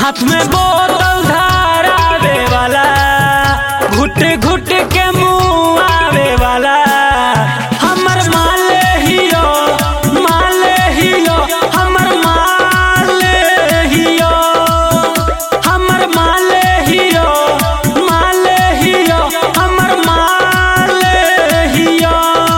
हाथ में बोतल धरावे वाला घुट घुट के मुंह आवे वाला हमर माले हियो माले हियो हमर माले हियो हमर माले हियो माले हियो हमर माले हियो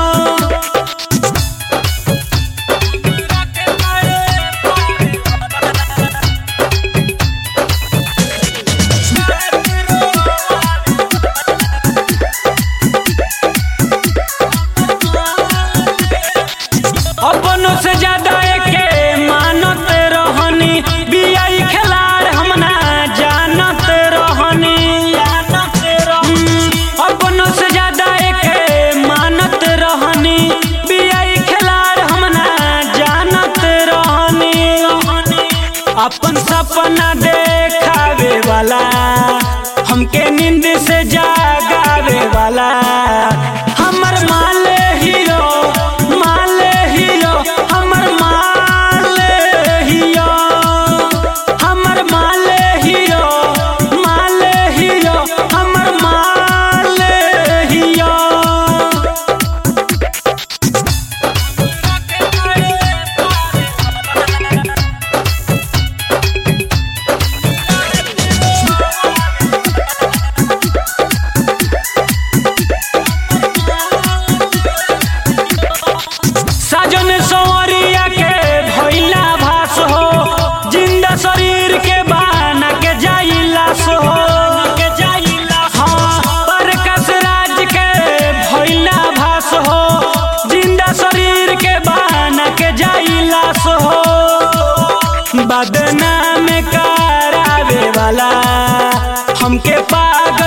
अपनों से ज्यादा एके मानत रहनी बियाई खिलाड़ हम ना जानत रहनी हम्म, अपनों से ज्यादा एके मानत रहनी बियाई खिलाड़ हम ना जानत रहनी अपन सपना देखावे वाला हमके नींद से जागावे वाला हमर माले हियो माले हियो हमर माले हियो हमर माले हियो माले हियो हमर माले हियो साजन संवरिया के भइला भास हो जिंदा शरीर के बाना के जाइलास हो के जाइलास हाँ परकस राज के भइला भास हो जिंदा शरीर के बाना के जाइलास हो बदनाम करावे वाला हमके पागल